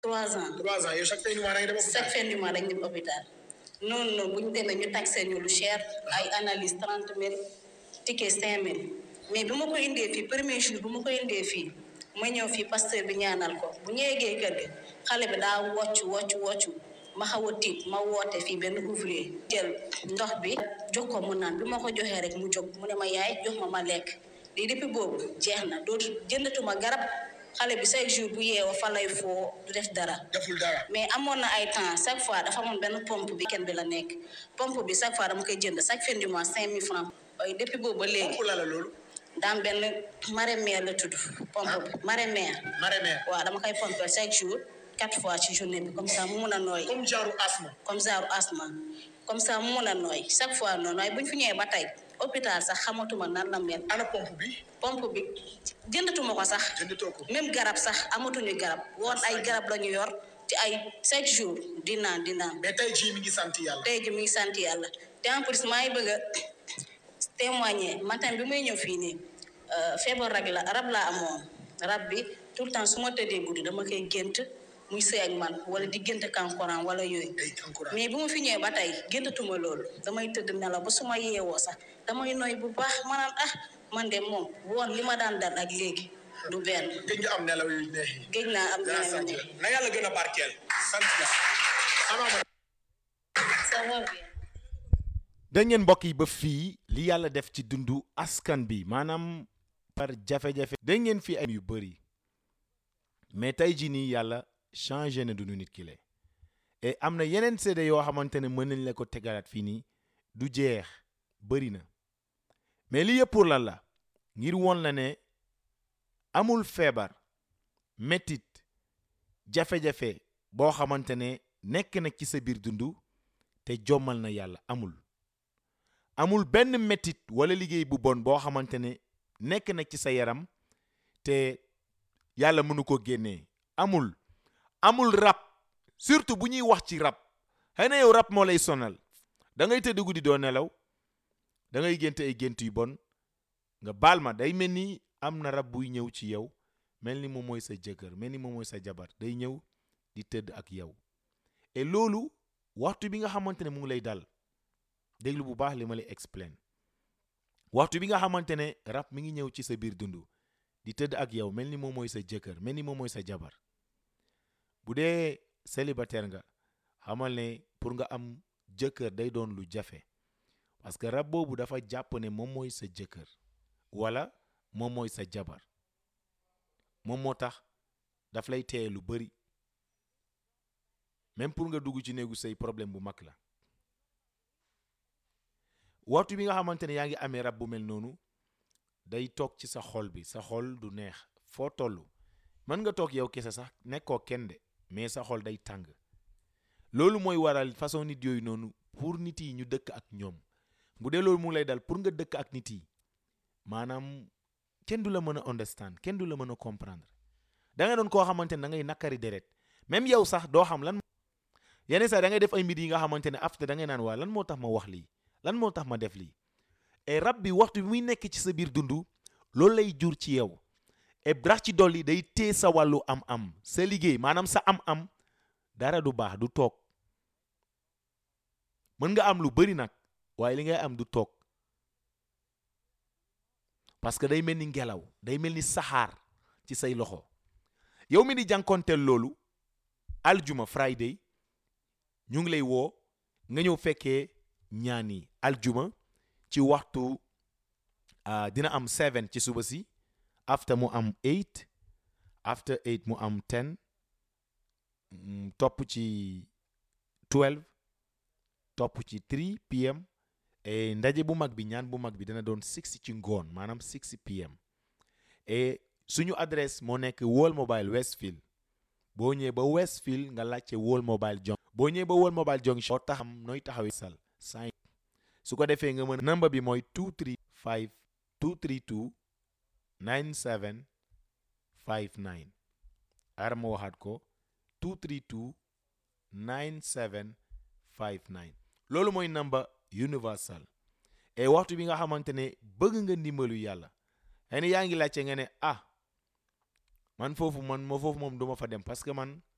trois ans trois ans yow chaque fin du mois da ngay dem hôpital. chaque fin du mois dañ dem hôpital noonu noonu bu ñu demee ñu taxé ñu lu cher ay analyse trente mille ticket cinq mille mais bi ma ko indee fii premier jour bu ma ko indee fii ma ñëw fii pasteur bi ñaanal ko bu ñu yeggee kër gi xale bi daa wocc wocc wocc ma xaw a tiit ma woote fii benn ouvrier jël ndox bi jox ko mu naan bi ma ko joxee rek mu jóg mu ne ma yaay jox ma ma lekk lii depuis boobu jeex na dootu jëndatuma garab xale bi chaque jour bu yeewoo fa lay foo du def dara deful dara. mais amoon na ay temps chaque fois dafa amoon benn pompe bi kenn bi la nekk pompe bi chaque fois dama koy jënd chaque fin du mois cinq mille francs waaye depuis boobu ba léegi pour la la loolu. daam benn marée-mère la tudd pompe bi marée-mère marraine. waaw dama koy pomper chaque jour quatre fois ci journée bi comme ça mu mun a nooy comme genre asthme. comme genre asthme comme ça mu mun a nooy chaque fois noonu waaye bu ñu fi ñëwee ba tey hôpital sax xamatuma nan la mel ana pompe bi. pompe bi jëndatuma ko sax jëndatoo ko. même garab sax amatuñu garab woon ay garab la ñu yor te ay chaque jour di naan di naan mais tey jii mi ngi sant yàlla. tey ji mi ngi sant yàlla te en plus maa ngi bëgg a témoigner matin bi may ñëw fii nii euh, feebar rab la rab laa amoon rab bi tout le temps su ma tëddee guddi dama koy gént muy sëy ak man wala di gént kankurang wala yooyu ay kankurang. mais bu ma fi ñëwee ba tey géntatuma loolu damay tëdd nelaw ba su ma yeewoo sax damay noy bu baax ma naan ah man de moom woon li ma daan dal ak léegi du benn gëj nga am nelaw yu neex yi. géej naa am dana na sant ne yàlla. na yàlla gën a barkeel. sant yàlla. amaama. ça va bien da ngeen mbokk yi ba fii li yàlla def ci dundu askan bi maanaam par jafe-jafe da ngeen fi ay yu bëri mais tey jii nii yàlla changé na dundu nit ki le et am na yeneen seede yoo xamante ne mën nañ la ko tegalaat fii nii du jeex bëri na mais li yëpp pour lan la ngir woon la ne amul feebar métit jafe-jafe boo xamante ne nekk na ci sa biir dundu te jommal na yàlla amul amul benn métit wala liggéey bu bon boo xamante ne nekk na ci sa yaram te yàlla mënu ko génnee amul amul rab surtout bu ñuy wax ci rab xëy na yow rab moo lay sonal da ngay tëdd guddi doo nelaw da ngay gént ay gént yu bon nga baal ma day mel ni am na rab buy ñëw ci yow mel ni moom mooy sa jëkkër mel ni moom mooy sa jabar day ñëw di tëdd ak yow et loolu waxtu bi nga xamante ne mu ngi lay dal déglu bu baax li ma lay explain waxtu bi nga xamante ne rab mi ngi ñëw ci sa biir dund di tëdd ak yow mel ni moom mooy sa jëkkër mel ni moom mooy sa jabar bu dee célibataire nga xamal ne pour nga am jëkkër day doon lu jafe parce que rab boobu dafa jàpp ne moom mooy sa jëkkër wala moom mooy sa jabar moom moo tax daf lay téye lu bari même pour nga dugg ci néegu say problème bu mag la waxtu bi nga xamante ne yaa ngi amee rab bu mel noonu day toog ci sa xol bi sa xol du neex foo toll mën nga toog yow kese sax nekkoo kenn de mais sa xol day tàng loolu mooy waral façon nit yooyu noonu pour nit yi ñu dëkk ak ñoom bu dee loolu mu ngi lay dal pour nga dëkk ak nit yi maanaam kenn du la mën a understand kenn du la mën a comprendre da nga doon koo xamante ne da ngay nakkari deret même yow sax doo xam lan yenn saa da ngay def ay mbir yi nga xamante ne after da ngay naan waa lan moo tax ma wax lii lan moo tax ma def lii et rab bi waxtu bi muy nekk ci sa biir dund loolu lay jur ci yow et rax ci dolli day téye sa wàllu am-am sa liggéey maanaam sa am-am dara du baax du toog mën nga am lu bari nag waaye li ngay am du toog parce que day mel ni ngelaw day mel ni saxaar ci say loxo yow mi di jànkonteel loolu aljuma friday ñu ngi lay woo nga ñëw fekkee ñaan yi aljuma ci waxtu ah, dina am 7 ci suba si after mu am 8 after 8 mu am 10 mm, topp ci 12 topp ci 3 pm et ndaje bu mag bi ñaan bu mag bi dana doon 6 ci ngoon maanaam 6 pm et suñu adresse moo nekk World Mobile Westfield boo ñëwee ba Westfield nga laajte World Mobile Junction boo ñëwee ba World Mobile Junction boo taxam nooy taxawee sal sign su ko defee nga mën a number bi mooy 235 232 97 59 ara ma waxaat ko 232 97 59 loolu mooy number universal et waxtu bi nga xamante ne bëgg nga ndimbalu yàlla xëy na yaa ngi laajte nga ne ah man foofu man ma foofu moom duma fa dem parce que man